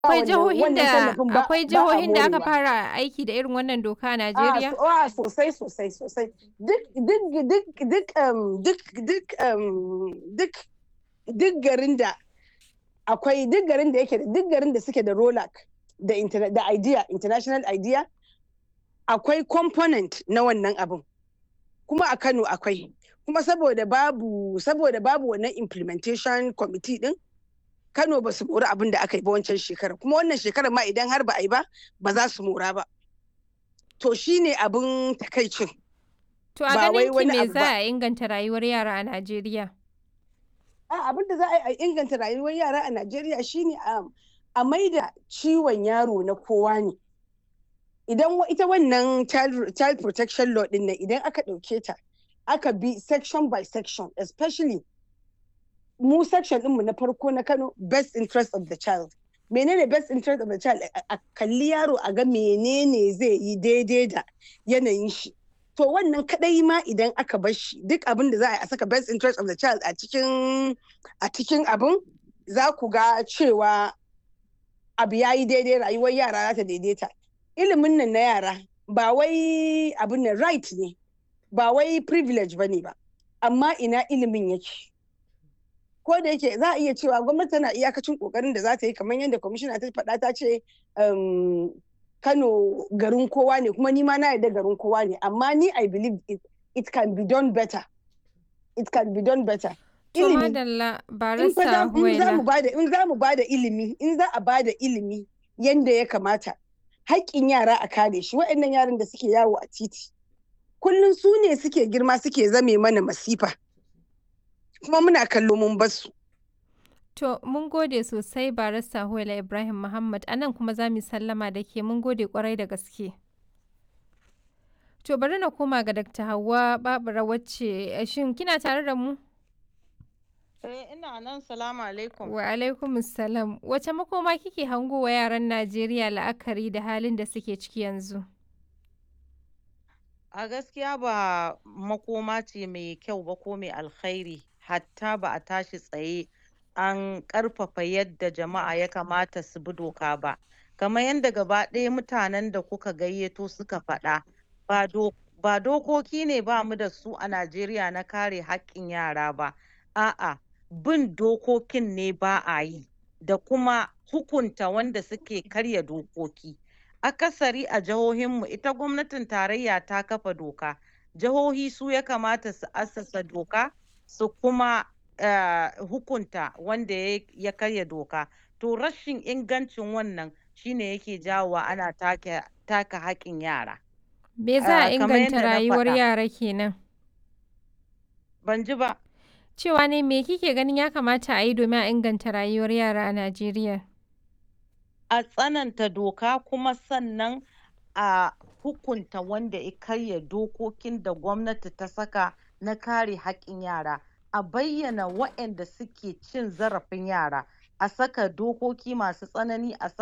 Akwai wannan- jihohin wannan da tallafin ba- akwai ba a jihohin da aka morewa. fara aiki da irin wannan doka a A Najeriya? so- a sosai sosai sosai duk duk duk duk um, duk duk um, duk duk garin da akwai duk garin da yake da duk garin da suke da ROLAC da interna- da idea international idea akwai component na wannan abin kuma a Kano akwai kuma saboda babu saboda babu wannan implementation committee din Kano ba su mori abin da aka yi ba wancan shekarar kuma wannan shekarar ma idan har ba a yi ba ba za su mora ba to shine abin takaicin To a ba wai ganin ki wani me abu za ba. a inganta rayuwar yara a Najeriya? a abin da za a yi a inganta rayuwar yara a Najeriya shine a a maida ciwon yaro na kowa ne idan wa- ita wannan child, child protection law din nan idan aka ɗauke ta aka bi section by section especially mu section ɗinmu na farko na Kano best interest of the child menene best interest of the child a a kalli yaro a ga menene zai yi daidai da yanayin shi to wannan kadai ma idan aka bar shi duk abin da za a yi a saka best interest of the child a cikin a cikin abin za ku ga cewa abu ya yi daidai rayuwar yara za ta daidaita ilimin nan na yara ba wai abin nan right ne ba wai privilege ba ne ba amma ina ilimin yake ko da yake za a iya cewa gwamnati tana iyakacin kokarin da za ta yi kamar yadda kwamishina ta faɗa ta ce um, kano garin kowa ne kuma ni ma na yarda garin kowa ne amma ni i believe it, it can be done better it can be done better To ilimi madalla in fa za barista in za mu Huwaila. bada in za mu bada ilimi in za a bada ilimi yanda ya kamata haƙƙin yara a kare shi waɗannan yaran da suke yawo a titi kullum su ne suke girma suke zame mana masifa kuma muna kallo mun basu To mun gode sosai barista Huwaila Ibrahim Muhammad a nan kuma za mu yi sallama da ke mun gode kwarai da gaske. To bari na koma ga Dr. Hauwa Babura wacce eh, shin kina tare da mu? Eh, ina nan salamu alaikum. Wa alaikum salam. Wace makoma kike hango wa yaran Najeriya la'akari da halin da suke ciki yanzu? A gaskiya ba makoma ce mai kyau ba ko mai alkhairi, hatta ba a tashi tsaye an ƙarfafa yadda jama'a ya kamata su bi doka ba. Kamar yadda gaba ɗaya mutanen da kuka gayyato suka faɗa, ba do- ba dokoki ne ba mu da su a Najeriya na kare haƙƙin yara ba. A'a, bin dokokin ne ba a yi, da kuma hukunta wanda suke karya dokoki. akasari a jihohinmu ita gwamnatin tarayya ta kafa doka jihohi su ya kamata su assasa doka su kuma eh, hukunta wanda ya ya karya doka to rashin ingancin wannan shine yake jawowa ana take taka haƙƙin yara Me za a Ah, kamar inganta yadda na rayuwar faɗa. yara kenan? ban ji ba Cewa ne me kike ganin ya kamata a yi domin a inganta rayuwar yara a Najeriya? a tsananta doka kuma sannan a hukunta wanda ya karya dokokin da gwamnati ta saka na kare haƙƙin yara a bayyana waɗanda suke cin zarafin yara a saka dokoki masu tsanani a saka